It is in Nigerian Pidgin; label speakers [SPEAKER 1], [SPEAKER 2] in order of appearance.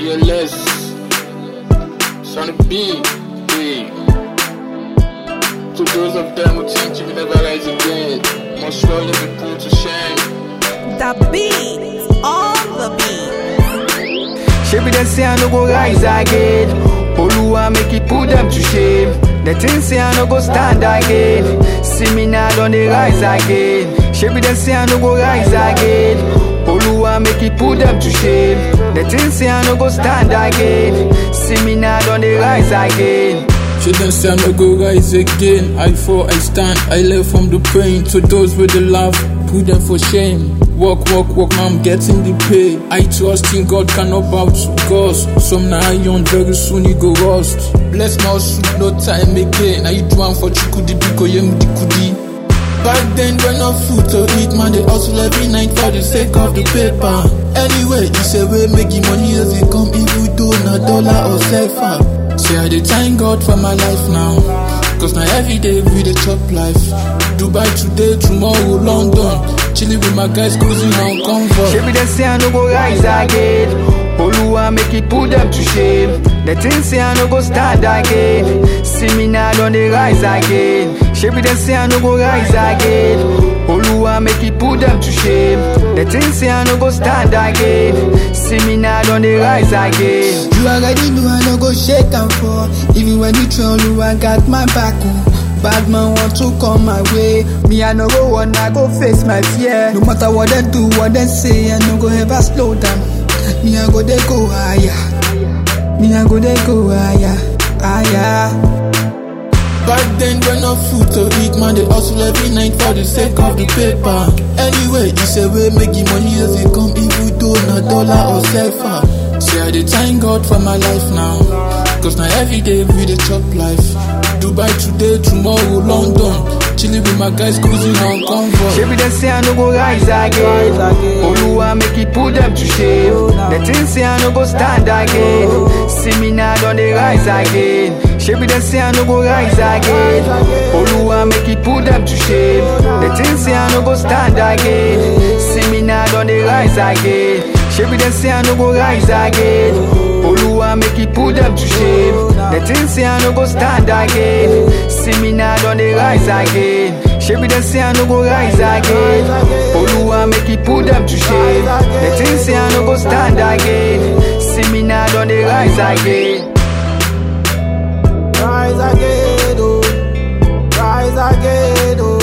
[SPEAKER 1] ELS, Sonny B, B. To those of them who think you will never rise again, must surely be put to shame.
[SPEAKER 2] The beat, on the beat.
[SPEAKER 3] Shebi dem say I no go rise again. Oluwa make it put them to shame. The things say I no go stand again. See me now on the rise again. Shebi dem say I no go rise again. Oluwa make it put them to shame. The things say I no go stand again. See me now on the rise again.
[SPEAKER 1] She dem say I no go rise again. I fall, I stand, I live from the pain. To those with the love, put them for shame. Walk, walk, walk, now I'm getting the pay. I trust in God, cannot bow to ghost. Some na iron, very soon he go rust. Bless my soup, no time again. Now you do one for chukudi, biko yemudi kudi. Back then, when no food to eat, man, they hustle every night for the sake of the paper. Anyway, it's a way making money as it come, even though na dollar or cipher. Say I dey thank God for my life now, cause now every day we dey chop life. Dubai today, tomorrow London, chilling with my guys cruising on convoy.
[SPEAKER 3] Shebi dem say I no go rise again. Oluwa make it put them to shame. The things say I no go stand again. See me now on the rise again. Shebi dem say I no go rise again. Oluwa make it put them to shame. The things say I no go stand again. See me now on the rise again.
[SPEAKER 4] You already know I no go shake and fall. Even when you troll, you I got my back. Oh. Bad man want to come my way. Me I no go want, I go face my fear. No matter what they do, what they say, I no go ever slow down. Me I go they go higher. Me I go they go higher, higher.
[SPEAKER 1] Back then, when no food to eat, man, they hustle every night for the sake of the paper. Anyway, it's a way making money as it come, even though na dollar or cipher. Say I dey thank God for my life now, cause now every day we dey chop life. Dubai today, tomorrow London, chilling with my guys cruising on convoy.
[SPEAKER 3] Shebi dem say I no go rise again. Oluwa make it put them to shame. The things say I no go stand again. See me now on the rise again. Shebi dem say I no go rise again. Oluwa make it put them to shame. The things say I no go stand again. See me now on the rise again. Shebi dem say I no go rise again. Oluwa make it put them to shame. The things say I no go stand again. See me now on the rise again. Shebi dem say I no go rise again. Oluwa make it put them to shame. The things say I no go stand again. See me now on the rise again.
[SPEAKER 4] Rise again, oh. Rise again, oh.